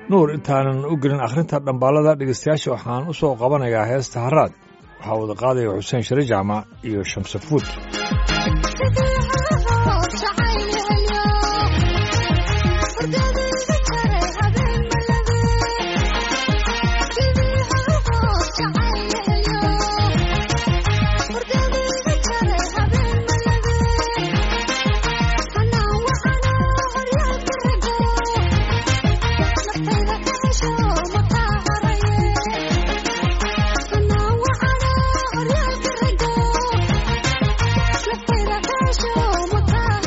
nuur intaanan u gelin akhrinta dhambaalada dhegeystayaasha waxaan u soo qabanayaa heesta haraad waxaa wada qaadaya xuseen shire jaamac iyo shamsafuud Thank you.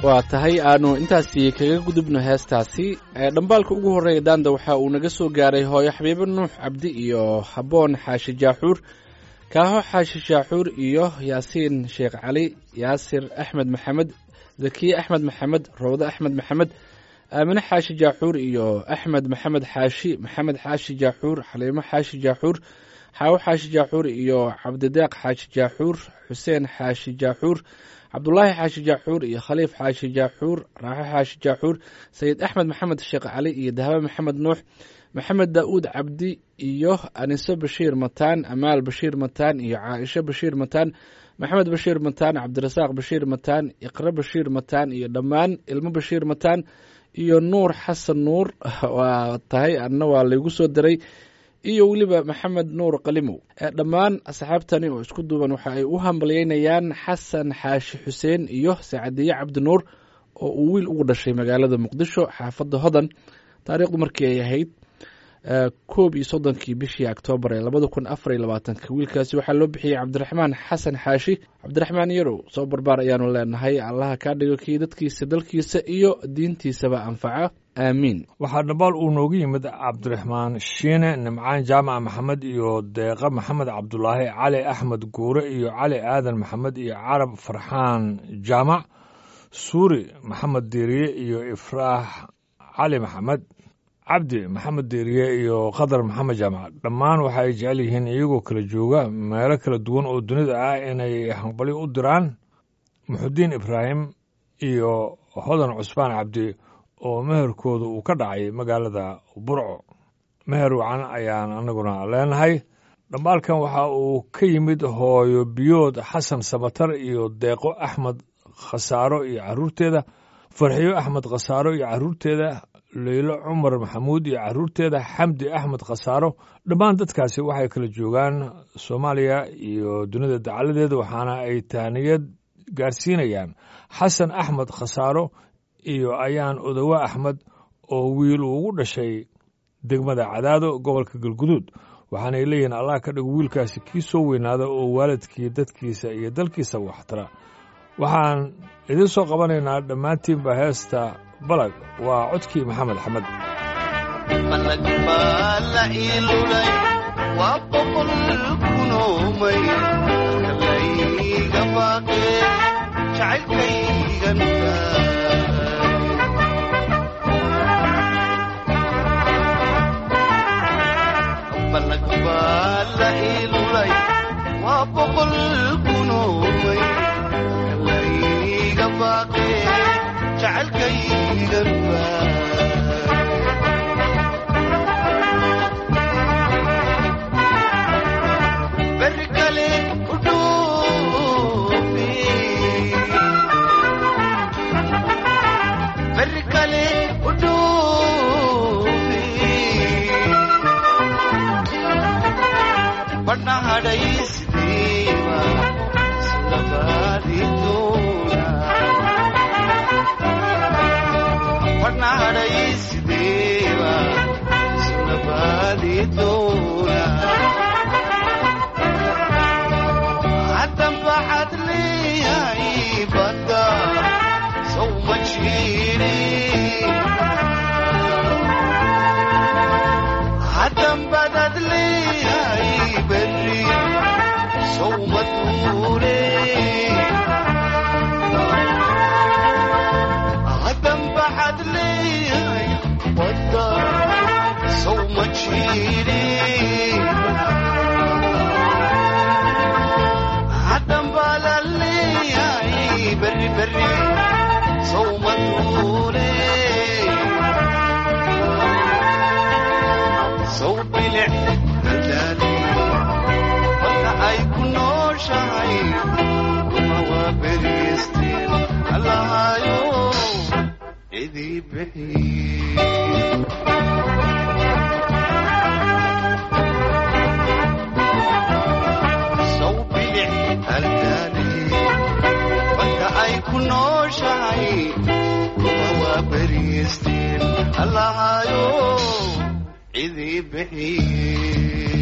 waa tahay aanu intaasi kaga gudubno heestaasi dhambaalka ugu horreeya daanda waxa uu naga soo gaaray hooyo xabiibo nuux cabdi iyo haboon xaashi jaaxuur kaaho xaashi jaaxuur iyo yaasiin sheekh cali yaasir axmed maxamed zakiye axmed maxamed rawde axmed maxamed aamine xaashi jaaxuur iyo axmed maxamed xaashi maxamed xaashi jaaxuur xaliimo xaashi jaaxuur xaawo xaashi jaaxuur iyo cabdideeq xaashi jaaxuur xuseen xaashi jaaxuur cabdulaahi xaashi jaaxuur iyo khaliif xaashi jaaxuur raaxo xaashi jaaxuur sayid axmed maxamed sheekh cali iyo dahbe maxamed nuux maxamed daa'uud cabdi iyo aniso bashiir mataan amaal bashiir mataan iyo caaisho bashiir mataan maxamed bashiir mataan cabdirasaaq bashiir mataan iqre bashiir mataan iyo dhammaan ilmo bashiir mataan iyo nuur xasan nuur waa tahay anna waa laygu soo diray iyo weliba maxamed nuur qalimow dhammaan asxaabtani oo isku duuban waxa ay u hambalyeynayaan xasan xaashi xuseen iyo sacadiye cabdinuur oo uu wiil ugu dhashay magaalada muqdisho xaafadda hodan taariikhdu markii ay ahayd koob iyo soddonkii bishii oktoobar ee labada kun afar iyo labaatanka wiilkaasi waxaa loo bixiyey cabdiraxmaan xasan xaashi cabdiraxmaan yarow soo barbaar ayaanu leenahay allaha kaa dhigo kii dadkiisa dalkiisa iyo diintiisaba anfaca aamiin waxaa dhambaal uu noogu yimid cabdiraxmaan shiine nimcaan jaamac maxamed iyo deeqa maxamed cabdulaahi cali axmed guure iyo cali aadan maxamed iyo carab farxaan jaamac suuri maxamed diiriye iyo ifraax cali maxamed cabdi maxamed diiriye iyo khadar maxamed jaamac dhammaan waxa ay jecel yihiin iyagoo kala jooga meelo kala duwan oo dunida ah inay hanbali u diraan muxudiin ibraahim iyo hodan cusmaan cabdi oo meherkooda uu ka dhacay magaalada burco meher wacan ayaan annaguna leenahay dhambaalkan waxa uu ka yimid hooyo biyood xasan samatar iyo deeqo axmed khasaaro iyo carruurteeda farxiyo axmed khasaaro iyo carruurteeda leylo cumar maxamuud iyo carruurteeda xamdi axmed khasaaro dhammaan dadkaasi waxay kala joogaan soomaaliya iyo dunida dacaladeeda waxaana ay taaniyad gaarsiinayaan xasan axmed khasaaro iyo ayaan odowe axmed oo wiil uu ugu dhashay degmada cadaado gobolka galguduud waxaanay leeyihiin allah ka dhigo wiilkaasi kii soo weynaada oo waalidkii dadkiisa iyo dalkiisa waxtara waxaan idiin soo qabanaynaa dhammaantiinba heesta balag waa codkii maxamed axmed balag baa la iilulay waa boqol kunoomay layga baaqee jacaylkaygan balag baa la iilulay waa boqol kunoomay layga baaqee jacaylkaygan berri kale u dhuufi berri kale u dhuufi badhna hadhaysidiiba labaadituuna badhna hadhaysidiiba labaadituuna haddan baxad leeyahay badda sow ma jiiri haddan badad leeyahay berri sow ma tuure haddan baxad leeyahay badda sow ma jiiri haddan baa la leeyahay berri berri sow ma tuure sow bilic hadaali balka ay ku nooshahay kuma waa beriisteen allahayo idii bixiye sow bilic haldaali balka ay ku nooshahay kuma waa beriisteen allahayo idii bixiye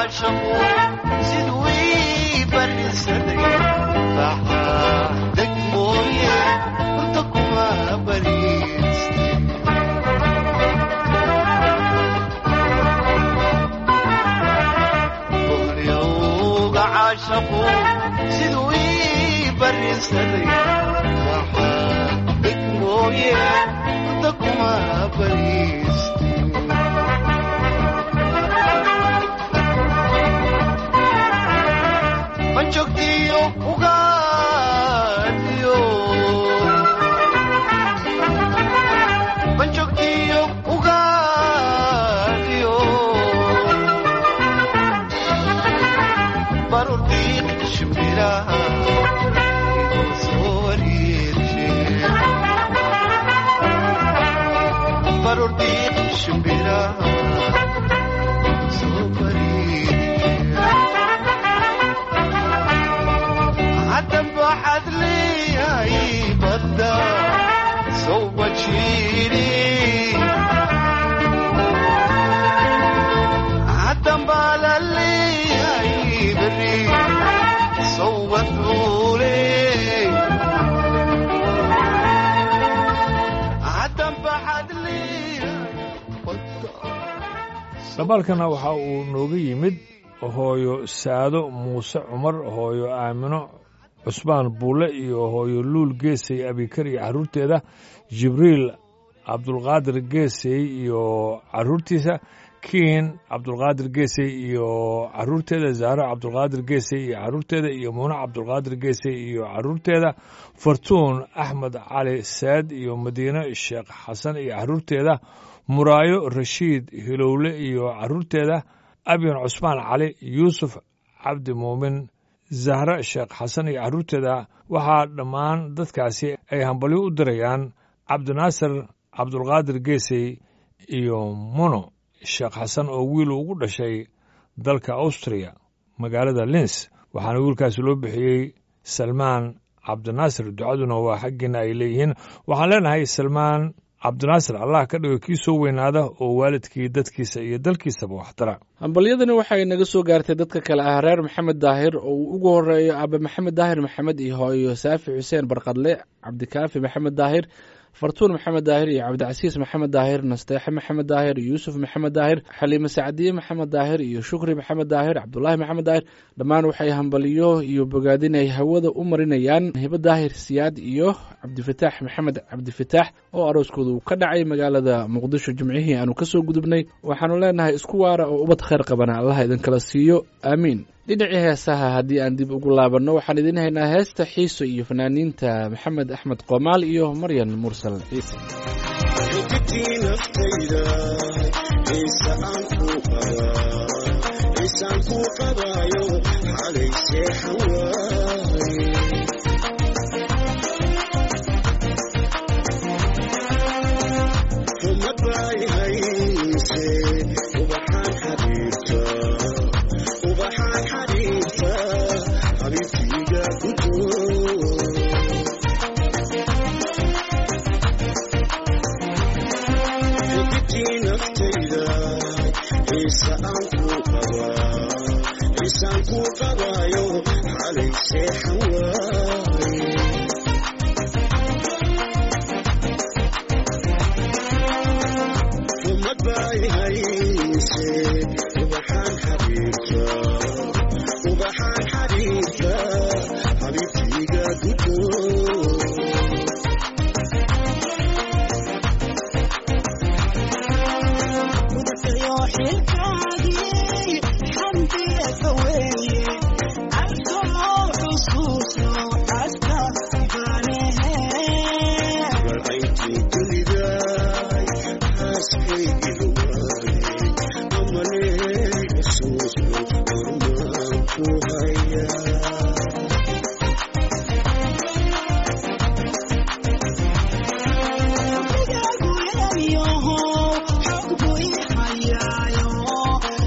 caashaqu siduu ii barisaday baxaa deg mooye hurda kuma bariistay bolyowga caashaqu siduu ii barisaday baxaa deg mooye hurda kuma bariistay manjogtiyo ugaadhiyo manjogtiyo ugaadhiyo barurdiiq shimbiraha inuu soo wareershe barurdiiq shimbiraha inuu soo wareershe hadan waxaad leeyahay badda sow bajiiri haddan baa la leeyahay beri sow badluule haddan baxaad leeyahay badda dhabalkana waxa uu nooga yimid hooyo saado muuse cumar hooyo aamino cusmaan buulle iyo hooyo luul geesay abikar iyo carruurteeda jibriil cabdulqaadir geesay iyo carruurtiisa kiin cabdulqaadir geesay iyo carruurteeda zahro cabdulqaadir geesay iyo carruurteeda iyo muune cabdulqaadir geesay iyo carruurteeda fartuun axmed cali saad iyo madiine sheekh xasan iyo carruurteeda muraayo rashiid hilowle iyo carruurteeda abyan cusmaan cali yuusuf cabdi muumin zahre sheekh xasan iyo carruurteeda waxaa dhammaan dadkaasi ay hambalyo u dirayaan cabdinaasir cabdulqaadir geesey iyo muno sheekh xasan oo wiil ugu dhashay dalka austriya magaalada lins waxaana wiilkaasi loo bixiyey salmaan cabdinaasir ducaduna waa xaggiina ay leeyihiin waxaan leenahay salmaan cabdinaasir allah ka dhigo kii soo weynaada oo waalidkii dadkiisa iyo dalkiisaba waxtara hambalyadani waxay naga soo gaartay dadka kale ah reer maxamed daahir oo uu ugu horeeyo aabe maxamed daahir maxamed iyo hooyo saafi xuseen barqadle cabdikaafi maxamed daahir fartuun maxamed daahir iyo cabdicasiis maxamed daahir nasteexe maxamed daahir yuusuf maxamed daahir xaliime sacdiye maxamed daahir iyo shukri maxamed daahir cabdulaahi maxamed daahir dhammaan waxay hambalyo iyo bogaadin ay hawada u marinayaan hibo daahir siyaad iyo cabdifataax maxamed cabdifataax oo arooskooda uu ka dhacay magaalada muqdisho jimcihii aanu kasoo gudubnay waxaanu leenahay isku waara oo ubad khayr qabana allah idinkala siiyo aamiin dhinacii heesaha haddii aan dib ugu laabanno waxaan idiin haynaa heesta xiiso iyo fanaaniinta maxamed axmed qoomaal iyo maryan mursal ciise xogtii naftayda xiisa aan ku qabaa xiisaan ku qabaayo xalay seexan waaye xumad bay hayse ubaxaan xabiibta ubaxaan xabiibta xabiibtiiga ku doo xogtii naftayda xiisa aan ku qabaa xiisaan ku qabaayo xalay seexan waaye umad bay hayse ubaxaan xabiibta ubaxaan xabiibta xabiibtiiga gudoo balcayntii dunidaay xaaskay ilwaayay amanee xusuusno hormaan ku hayaa Thank you.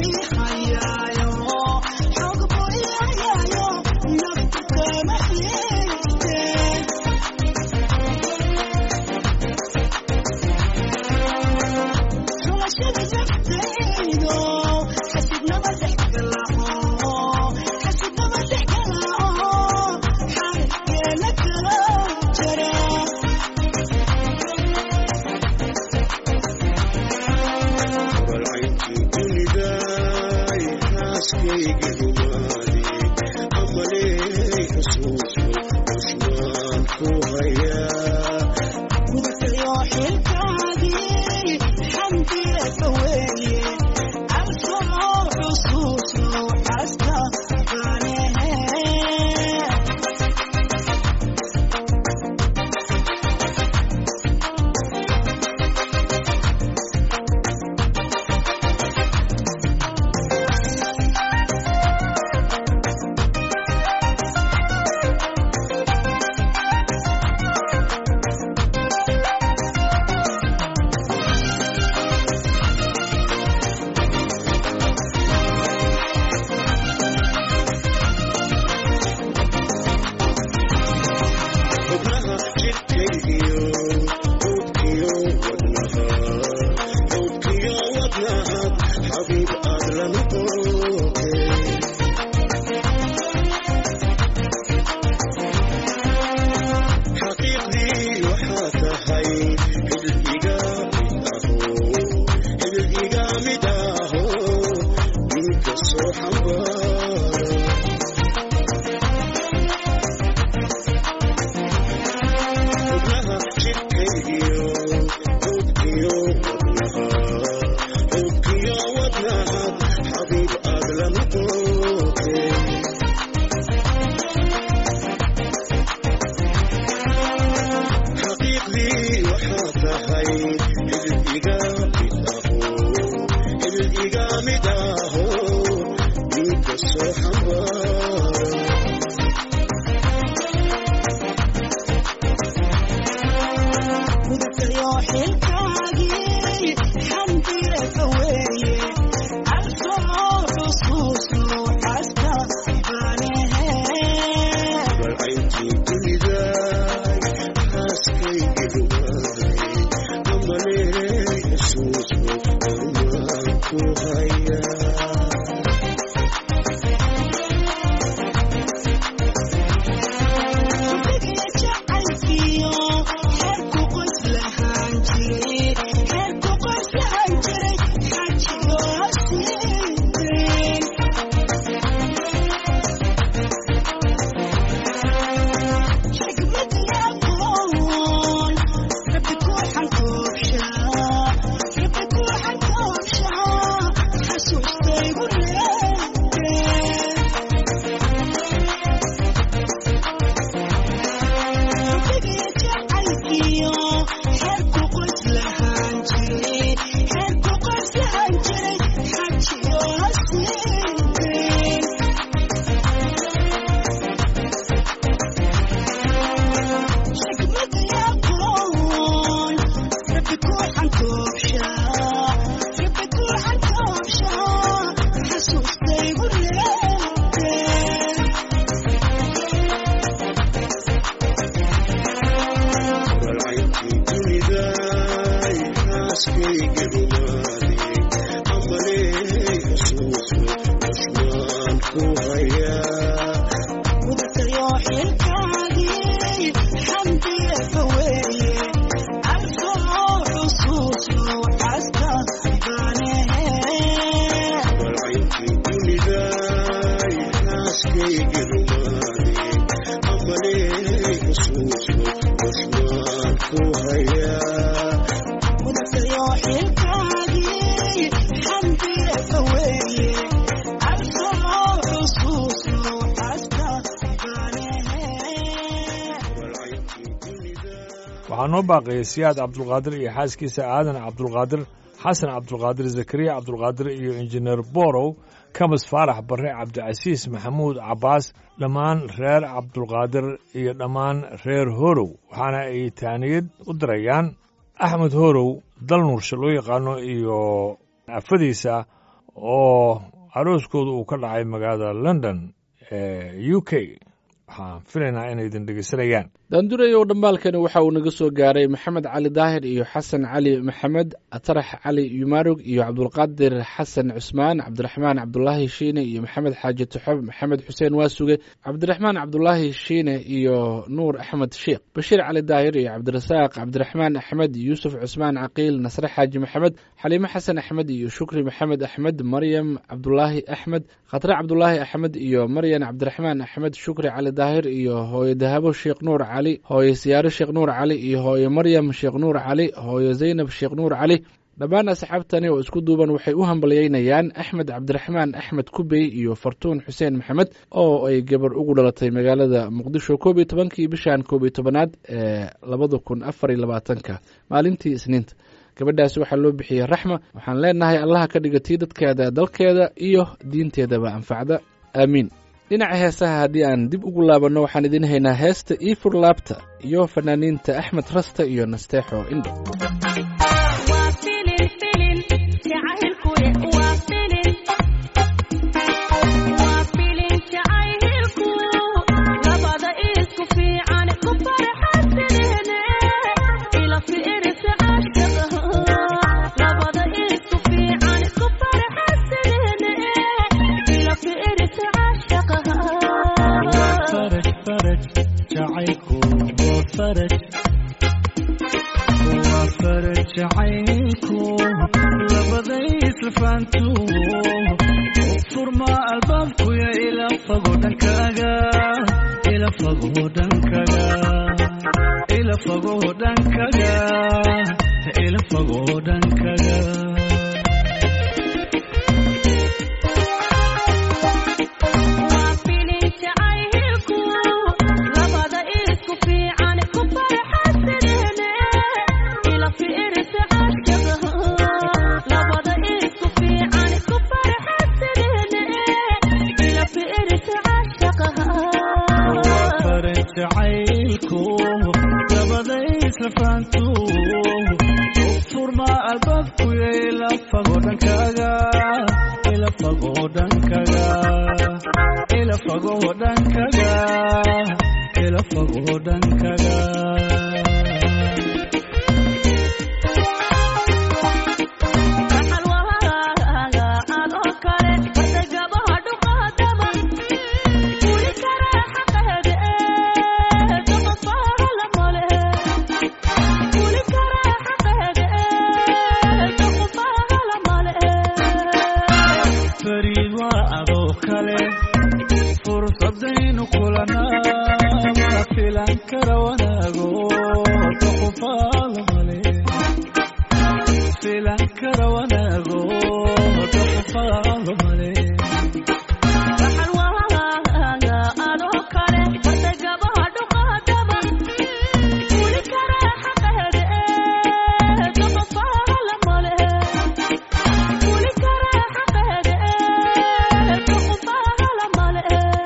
waxaa noo baaqayay siyaad cabdulqaadir iyo xaaskiisa aadan cabdulqaadir xasan cabdulqaadir zakariya cabdulqaadir iyo injineer borow kamas faarax barre cabdicasiis maxamuud cabbaas dhammaan reer cabdulqaadir iyo dhammaan reer horow waxaana ay taaniyad u dirayaan axmed horow dal nuursha loo yaqaano iyo afadiisa oo arooskooda uu ka dhacay magaalada london ee u k waxaan filaynaa inay idin dhegeysanayaan daandurayow dhambaalkani waxa uu naga soo gaaray maxamed cali daahir iyo xasan cali maxamed atarax cali yumarug iyo cabdulqaadir xasan cusmaan cabdiraxmaan cabdulaahi shiine iyo maxamed xaaji tuxob maxamed xuseen waasuge cabdiraxmaan cabdulaahi shiine iyo nuur axmed sheekh bashiir cali daahir iyo cabdirasaaq cabdiraxmaan axmed yuusuf cusmaan caqiil nasre xaaji maxamed xaliime xasan axmed iyo shukri maxamed axmed maryam cabdulaahi axmed khatre cabdulaahi axmed iyo maryan cabdiraxmaan axmed shukri cali daahir iyo hooyo dahabo sheekh nuur cali hooyo siyaaro sheekh nuur cali iyo hooyo maryam sheekh nuur cali hooyo zaynab sheekh nuur cali dhammaan asxaabtani oo isku duuban waxay u hambalyeynayaan axmed cabdiraxmaan axmed kubey iyo fartuun xuseen maxamed oo ay gabar ugu dhalatay magaalada muqdisho koob iyo tobankii bishan koob iyo tobanaad ee labada kun afar iyo labaatanka maalintii isniinta gabadhaasi waxaa loo bixiyey raxma waxaan leenahay allaha ka dhiga tii dadkeeda dalkeeda iyo diinteedaba anfacda aamiin dhinaca heesaha haddii aan dib ugu laabanno waxaan idiin haynaa heesta iifur laabta iyo fanaaniinta axmed rasta iyo nasteexo indho waa filin filin jacaylkuye waa filin waa filin jacaylku labada isku fiican ku farxasadene ila fiirisa ashaqaha labada isku fiican ku farxasadene ila fiirisa ashaqaha فرج فرج جعيكو وفرج وفرج جعيكو لبدي سفانتو فرما البابكو يا إلى فقودن كاغا إلى فقودن كاغا إلى فقودن كاغا إلى فقودن كاغا waa filin jacaylku labada isku fiican ku farxasadene ila fiirisa ashaqaha labada isku fiican ku farxasadene ila fiirisa ashaqaha فرج عيلكو لبديس لفانتو فرما البابكو إلى فقودن كاغا إلى فقودن كاغا إلى فقودن كاغا إلى فقودن كاغا waxaan wahaaga adoo kale barta gabaha dhuqaadaba fuli karaa xaqeeda ee doqofaha la male fuli karaa xaqeeda ee doqofaha la male fariid waa adoo kale fursadaynu kulanaa ma filan kara wanaago doqofaala male filan kara wanaago doqofaala male waxaan wahaaga adoo kale barta gabaha dhuqaadaba fuli karaa xaqeeda ee doqofaha la male fuli karaa xaqeeda ee doqofaha la male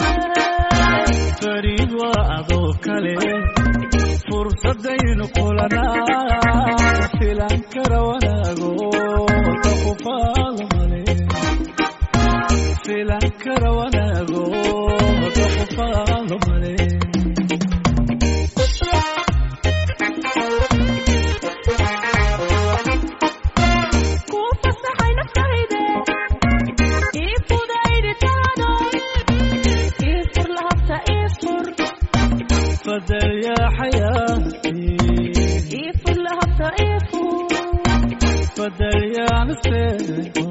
fariid waa adoo kale fursadaynu kulanaa filan kara wanaago doqofaala male filan kara wanaago doqofaala male kuu fasaxay naftayde ii fudayditaado ii fur lahabta ii fur fadal yaa xayaati ii fur lahabta ii fur fadal yaa naseexo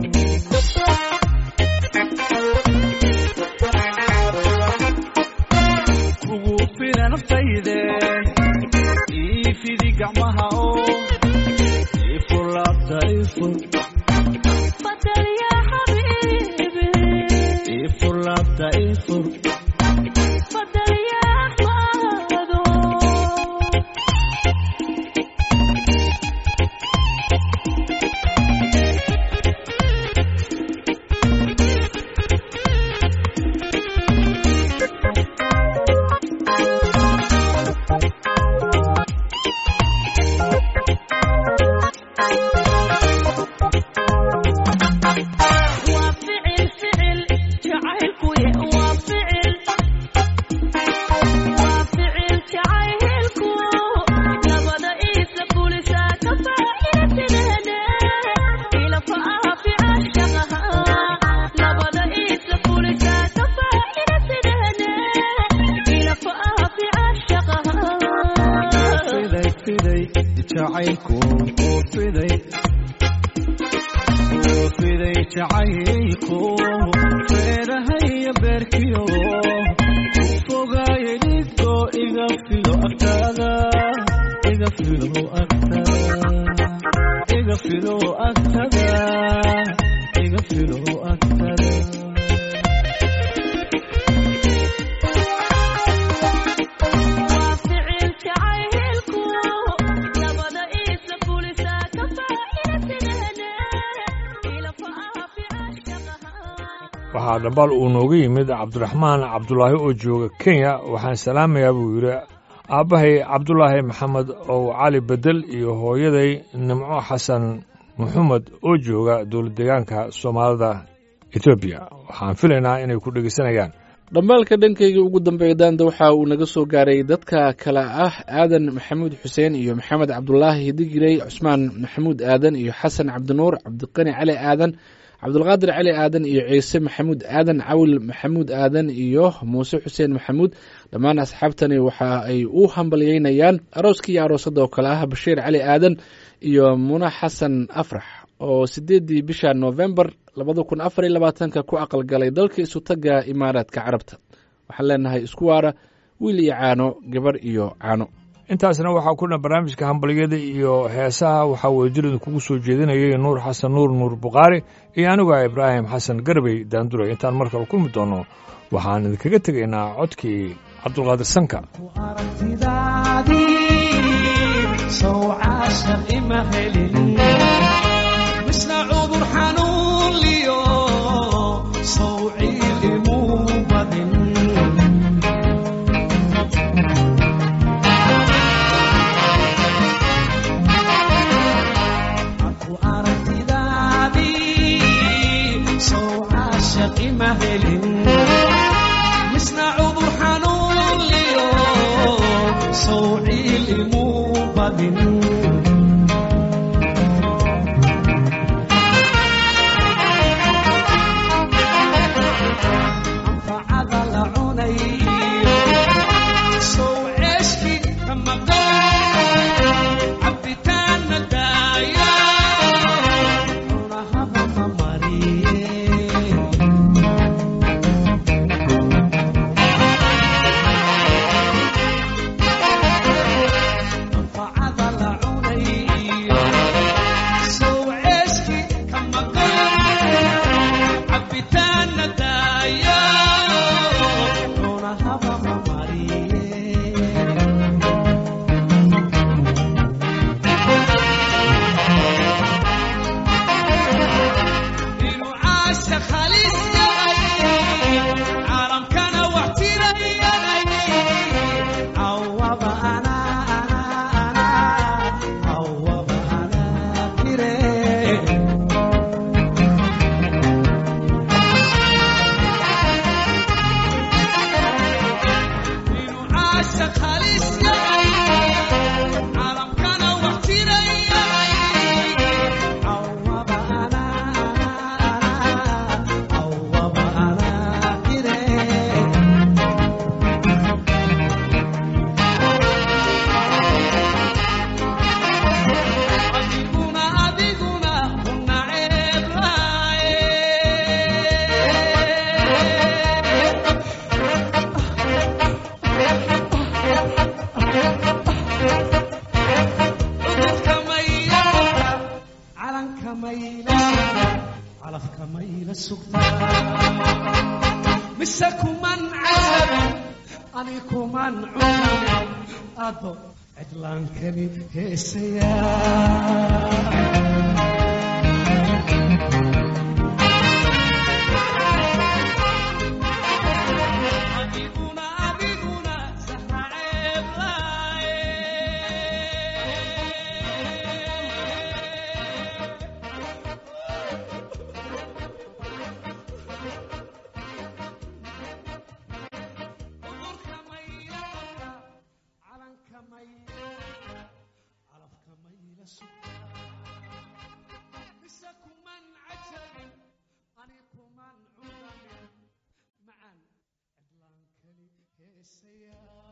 kugu filan naftayde ii fidi gacmaha oo ii fur laabta ii fur fadal yaa xabiibi ii fur laabta ii fur fadal yaa axmaado jacaylku uu fiday uu fiday jacaylku feerahaya beerkiyo u fogaayay dhidko iga filo agtaada iga filo agtada iga filo agtada iga filo agtada waa ficil jacaylku nabada iisa fulisaa ka faa'iidaysadahane ilafa ah ficashaqaha waxaa dhambaal uu nooga yimid cabdiraxmaan cabdulaahi oo jooga kenya waxaan salaamayaa buu yidhi aabbahay cabdulaahi maxamed ow cali bedel iyo hooyaday nimco xasan maxamed oo jooga dowlad deegaanka soomaalida etoobiya waxaan filaynaa inay ku dhegeysanayaan dhambaalka dhankayga ugu dambeeya daanda waxa uu naga soo gaaray dadka kale ah aadan maxamuud xuseen iyo maxamed cabdulaahi digirey cusmaan maxamuud aadan iyo xasan cabdinuur cabdiqani cali aadan cabdulqaadir cali aadan iyo ciise maxamuud aadan cawil maxamuud aadan iyo muuse xuseen maxamuud dhammaan asxaabtani waxa ay u hambalyeynayaan arooskii iyo aroosada oo kale ah bashiir cali aadan iyo muna xasan afrax oo sideedii bisha novembar labada kun afar iyo labaatanka ku aqalgalay dalka isutaga imaaraadka carabta waxaan leenahay isku waara wiil iyo caano gabar iyo caano intaasna waxaa kuna barnaamijka hambalyada iyo heesaha waxaa weejirida kugu soo jeedinayay nuur xasan nuur nuur bukhaari iyo anigu ah ibraahim xasan garbey daanduray intaan mar kale kulmi doono waxaan idinkaga tegaynaa codkii cabdulqaadir sanka misna cudur xanuun liyo sawciil imuu badin aku aragtidaadii sow caashaq ima helin misna cudur xanuun liyo sawciil imuu badin anfacada la cunayo sow ceeshki kamaqan cabitaan ma daaya cunahaba ma mariye anfacada la cunayo sow ceeshki kamaqan cabitaan ma daaya cunahaba ma mariye inuu caashaq halis yahay caalamkana wax tirayahay cawaba anaa anaa anaa cawaba anaa tire inuu caashaq halis yahay caalamkana wax tirayahay cawaba anaa anaa cawaba anaa tire adiguna adiguna una ceeblaaye cudurka mayla calanka mayla calafka mayla sugtaa mise kuman casabin ani kuman cunamin ado cidlaankani heesayaa adiguna adiguna sahra معا عدلان كلي هيسيا